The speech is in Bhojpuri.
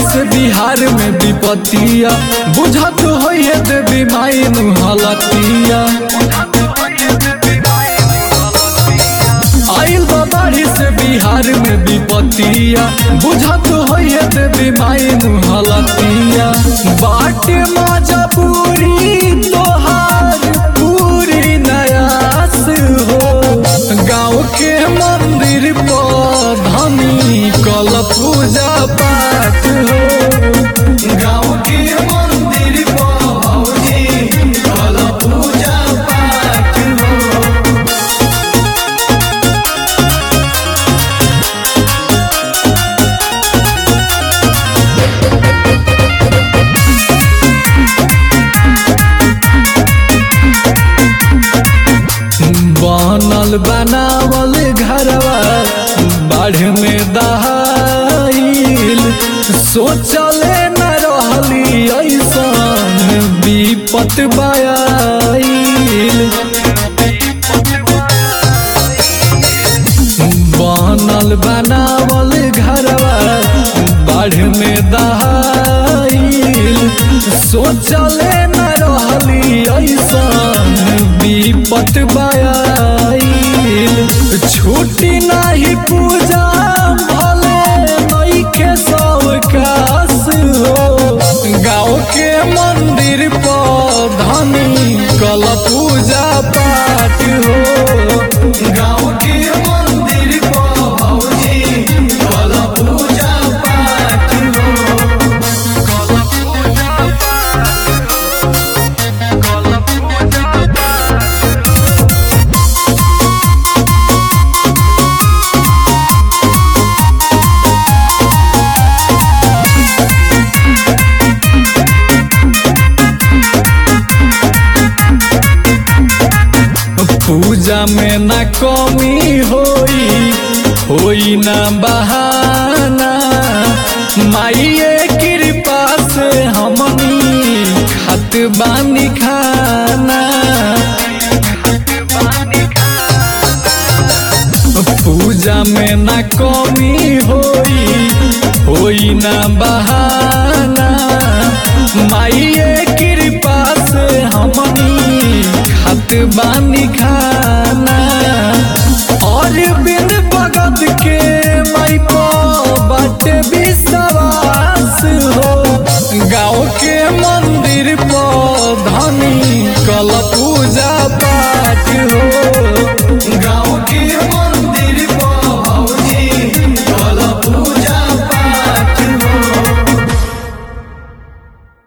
से बिहार में विपतिया बुझत होइए देवी माई मुहलतिया आइल बा बाढ़ी से बिहार में विपतिया बुझत होइए देवी माई मुहलतिया बाटे मजा पूरी तोहार पूरी नयास हो गाँव के मंदिर पर धनी कल पूजा पाठ हो गाँव के मंदिर पर भौजी कल पूजा पाठ हो बनल बनावल घरवा बाढ़ में दहाइल सोचले न रहली ऐसन विपत बायाइल बनल बनावल घरवा बाढ़ में दहाइल सोचले न रहली ऐसन विपत बायाइल छुट्टी नाही पूजा भले नइखे सवकास हो गाँव के मंदिर पर धनी कल पूजा पाठ हो गाँव के मंदिर पर भौजी कल पूजा पाठ हो कल पूजा पाठ कल पूजा पाठ पूजा में न कमी होई होई न बहाना माइये कृपा से हमनी खत बानी खाना पूजा में न कमी होई होई न बहाना माइये कृपा से हमनी खत बानी खाना